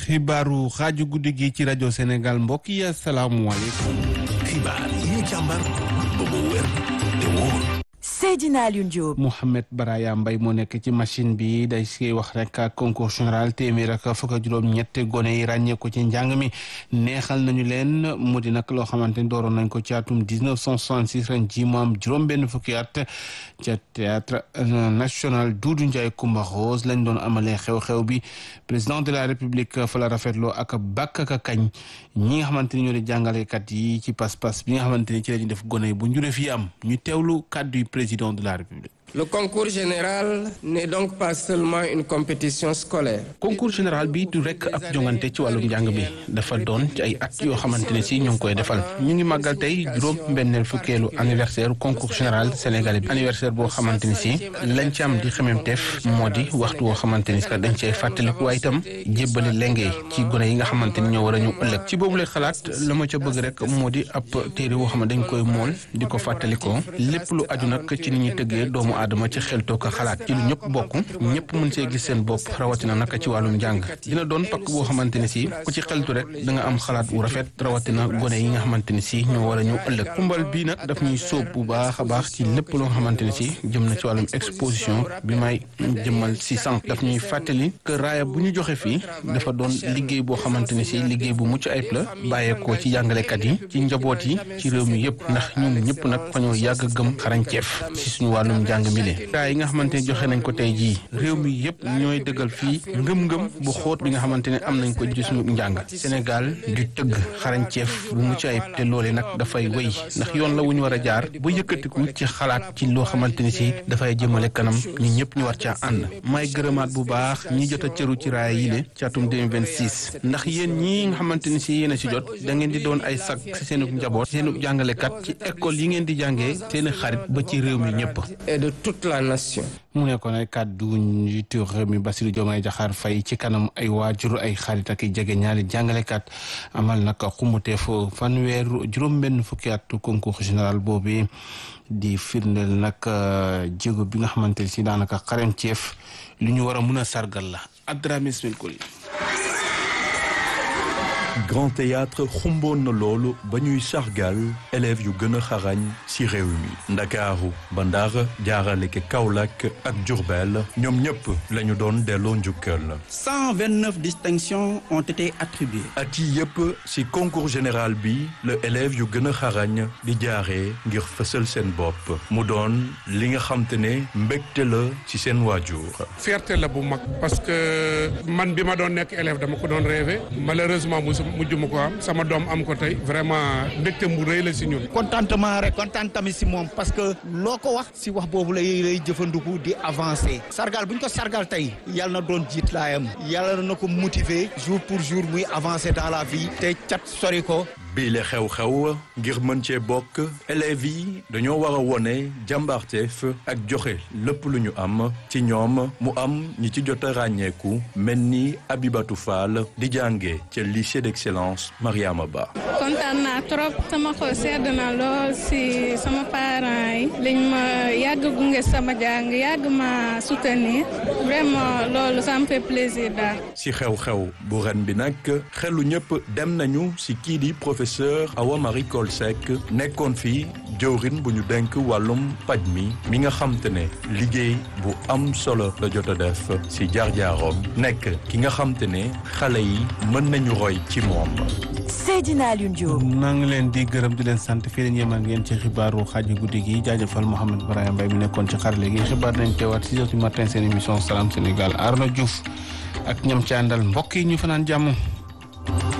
xibaaru xaaju guddi gi ci rajo Sénégal mbokk yi asalaamualeykum. xibaar yi ñu càmbar ba mu wér te wóor. Seydina Alioune Diop. Mouhamed Baraya Mbaye moo nekk ci machine bi day siy wax rek ak concours général téeméer ak fukk ak juróom ñett gone yi ràññee ko ci njàng mi neexal nañu leen mu di nag loo xamante ni dooroon nañ ko ci atum 1966 ren ji mu am juróom benn fukki at ca théâtre national Doudou Ndiaye Coumba Rose lañ doon amalee xew-xew bi président de la république fa la rafetloo ak bàkk ak kañ ñi nga xamante ni ñoo di jàngalekat yi ci pas-pas bi nga xamante ni ci la ñuy def gone yi bu njuree fi am ñu teewlu kàddu yi président de la République. Le concours général n'est donc pas seulement une compétition scolaire. concours général bi du rekk ab jongante ci wàllum njàng bi dafa doon ci ay at yoo xamante ne si ñu ngi koy defal ñu ngi màggal tey juróom mbenneel fukkeelu anniversaire concours général sénégalais bi anniversaire boo xamante ni si lañ ci am di xememteef moo di waxtu woo xamante ni si dañ cay fàttaliku waaye itam jébbale lenge ci gone yi nga xamante ni ñoo war a ñu ëllëg ci boobu lay xalaat la ma ca bëgg rek moo di ab téere woo xam ne dañ koy mool di ko fàttalikoo lépp lu aju nag ci ni ñuy tëggee doomu aadama ci xeltoo ko xalaat ci lu ñëpp bokk ñëpp mën see gis seen bopp rawatina naka ci wàllum njàng dina doon pakk boo xamante ni si ku ci xeltu rek da nga am xalaat wu rafet rawatina gone yi nga xamante ni si ñoo war a ñëw ëllëg xumbal bii nag daf ñuy sóob bu baax a baax ci lépp loo nga xamante ni si jëm na ci wàllum exposition bi may jëmmal si sànq daf ñuy fàttali que raaya bu ñu joxe fii dafa doon liggéey boo xamante ni si liggéey bu mucc ayib la bàyyeekoo ci jàngalekat yi ci njaboot yi ci réew mi yëpp ndax ñoom ñëpp nag fa ñoo yàgg gëm xarañceef si suñu wàllum njàng mi le raa yi nga xamante ne joxe nañ ko tey jii réew mi yëpp ñooy dëggal fii ngëm-ngëm bu xóot bi nga xamante ne am nañ ko ci suñu njàng Sénégal di tëgg xarañceef bu mucc ayib te loole nag dafay wéy ndax yoon la wu ñu war a jaar ba yëkkatiku ci xalaat ci loo xamante ni si dafay jëmale kanam ñu ñëpp ñu war caa ànd may gërëmaat bu baax ñi jot a cëru ci raaya yi le ci atum 2026 ndax yéen ñii nga xamante ni si yéen a si jot da ngeen di doon ay sag si seenu njaboot seenu jàngalekat ci école yi ngeen di jàngee seeni xarit ba ci réew mi ñëpp et de toute la nation. mu nekkoon ay kàddu njiitu réew mi Bassirou Diomaye Diakhar Faye ci kanam ay waajur ay xarit ak jege ñaari jàngalekat amal nag xumuteef fanweer juróom-benn fukki at concours général boobu di firndeel nag jéego bi nga xamante ne si daanaka xarañceef lu ñu war a mun a sargal la Abdourahmane Ismail Koli Grand Théâtre xumboon na loolu ba ñuy sargal élèves yu gën a xarañ ci réew mi ndakaaru ba Ndar jaarale ke Kaolack ak Diourbel ñoom ñëpp la ñu doon delloo njukkal 129 distinctions ont été attribuées. at yi yëpp ci concours général bi la élèves yu gën a xarañ di jaaree ngir fësal seen bopp mu doon li nga xam te ne mbégte la ci seen waajur fierté la bu mag parce que man bi ma doon nekk élève dama ko doon rêvé malheureusement musu mujj ma ko am sama doom am ko tey vraiment mbégte mu rëy la si ñun. contentement rek kontaan tamit si moom parce que loo ko wax si wax boobu lay lay jëfandiku di avancer sargal bu ñu ko sargal tey yàlla na doon jiit laayam yàlla na ko motiver jour pour jour muy avancer dans la vie te cat sori ko. bii la xew-xew ngir mën cee bokk élèves yi dañoo war a wone jàmbaarteef ak joxe lépp lu ñu am ci ñoom mu am ñi ci jot a ràññeeku mel ni Abibatou Fall di jànge ca lycée d'excellence Mariama Ba. kontaan naa trop sama xol sedd na lool si sama parents yi liñ ma yàgg gunge sama jàng yàgg ma soutenir vraiment loolu ça me fait plaisir daal. si xew-xew bu ren bi nag xelu ñëpp dem nañu si kii di professeur Awa Marie Coll Seck nekkoon fi jëwrin bu ñu denk wàllum paj mi mi nga xam te ne liggéey bu am solo la jot a def si jaar-jaaroom nekk ki nga xam te ne xale yi mën nañu roy ci moom. Seydina Alioune Diop. maa ngi leen di gërëm di leen sant fii la ñu yemal ngeen ci xibaaru xaaju guddi gi jaajëfal Mouhamed Brahima Mbaye mi nekkoon ci xarale gi xibaar nañ teewaat six heures du matin seen émission Salam Sénégal Arnaud Diouf ak ñam ci àndal mbokk yi ñu fanaan jàmm.